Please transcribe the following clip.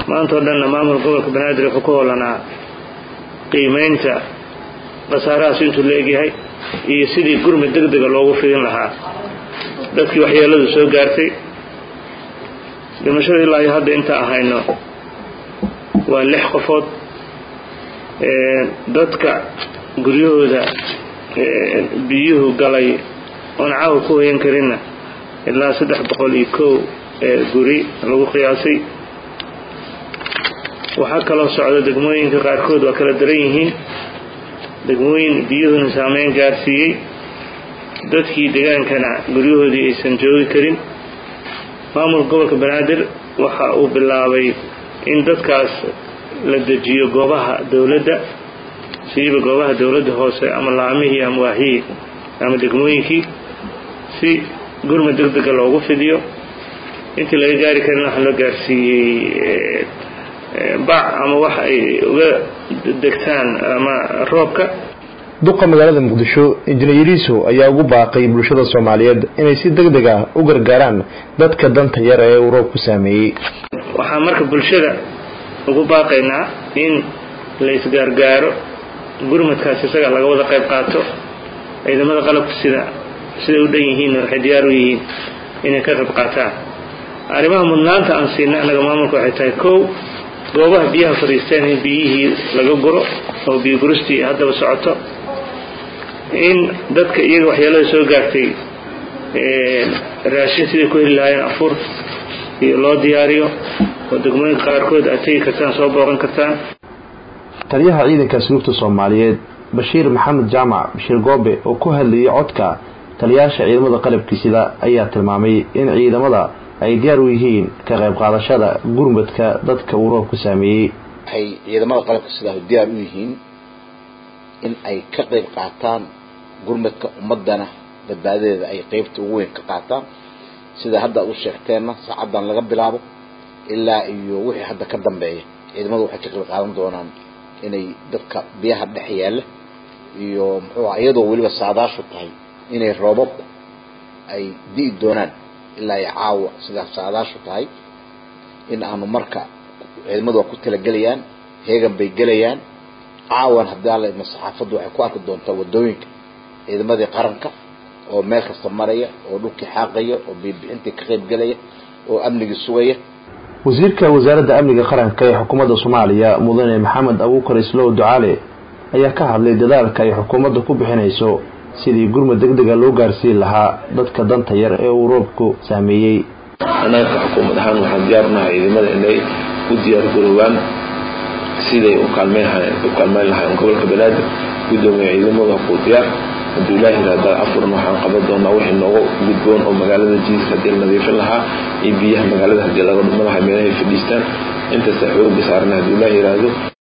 maanta oo dhanna maamul gobolka banaadir wuxuu ku hoolanaa qiimaynta khasaarahaas intuu la egyahay iyo sidii gurmud deg dega loogu fidin lahaa dadkii waxyeeladu soo gaartay dhimashada ilaa iyo hadda inta ahayno waa lix qofood dadka guryahooda biyuhu galay oon caawa ku hoyan karinna ilaa saddex boqol iyo kow guri lagu qiyaasay waxaa kaloo socda degmooyinka qaarkood waa kala daran yihiin degmooyin biyuhuna saameyn gaarsiiyey dadkii degaankana guryahoodii aysan joogi karin maamulka gobolka banaadir waxa uu bilaabay in dadkaas la dejiyo goobaha dowladda siiba goobaha dowladda hoose ama laamihii ama waahiyii ama degmooyinkii si gurmud deg dega loogu fidiyo intii laga gaari karin waxaa loo gaarsiiyey bac ama wax ay uga degtaan ama roobka duqa magaalada muqdisho injineeriiso ayaa ugu baaqay bulshada soomaaliyeed inay si deg deg ah u gargaaraan dadka danta yar ee uu roobku saameeyey waxaan marka bulshada ugu baaqaynaa in la isgaargaaro gurmadkaas isaga laga wada qayb qaato ciidamada qalabka sida siday u dhan yihiin waxay diyaar u yihiin inay ka qayb qaataan arrimaha mudnaanta aan siinay annaga maamulka waxay tahay kow goobaha biyaha fadhiisteen in biyihii laga guro oo biyo guristii haddaba socoto in dadka iyaga waxyeelada soo gaartay raashin siday ku heli lahaayeen afur iyo loo diyaariyo oo degmooyinka qaarkood aad tegi kartaan soo booqan kartaan taliyaha ciidanka asluubta soomaaliyeed bashiir maxamed jaamac bashiir goobe oo ku hadlayay codka taliyaasha ciidamada qalabkiisida ayaa tilmaamay in ciidamada ay diyaar u yihiin ka qayb qaadashada gurmadka dadka uu roobku saameeyey waxay ciidamada qalabka sidaa diyaar u yihiin in ay ka qayb qaataan gurmadka ummadana badbaadadeeda ay qeybta ugu weyn ka qaataan sida hadda ad u sheegteenna saacadan laga bilaabo ilaa iyo wixii hadda ka dambeeya ciidamadu waxay ka qayb qaadan doonaan inay dadka biyaha dhex yaalla iyo muxuu aha iyadoo weliba saadaashu tahay inay roobabku ay di'i doonaan ilaa iyo caawa sidaas saadaashu tahay in aanu marka ciidamadu waa ku talagelayaan heegan bay gelayaan caawan haddii alla idma saxaafaddu waxay ku arki doontaa waddooyinka ciidamadii qaranka oo meel kasta maraya oo dhulkii xaaqaya oo biibixintii ka qayb gelaya oo amnigii sugaya wasiirka wasaaradda amniga qaranka ee xukuumadda soomaaliya mudane maxamed abuukar islow ducaale ayaa ka hadlay dadaalka ay xukuumadda ku bixinayso sidii gurmud deg dega loo gaarsiin lahaa dadka danta yar ee uu roobku saameeyey annaga xukuumad ahaan waxaan diyaarnahay ciidamada inay u diyaargaroobaan siday u kaalmeyn lahayn gobolka banaadir gudoomiya ciidamada ku diyaar hadduu ilaahi yihahdaa afuran waxaan qaban doonaa wixii nooga gudboon oo magaalada jiiska haddii la nadiifin lahaa iyo biyaha magaalada haddii laga dhuma lahaa meelahay fadhiistaan intaasa xooga saarna hadduu ilaahi yihahdo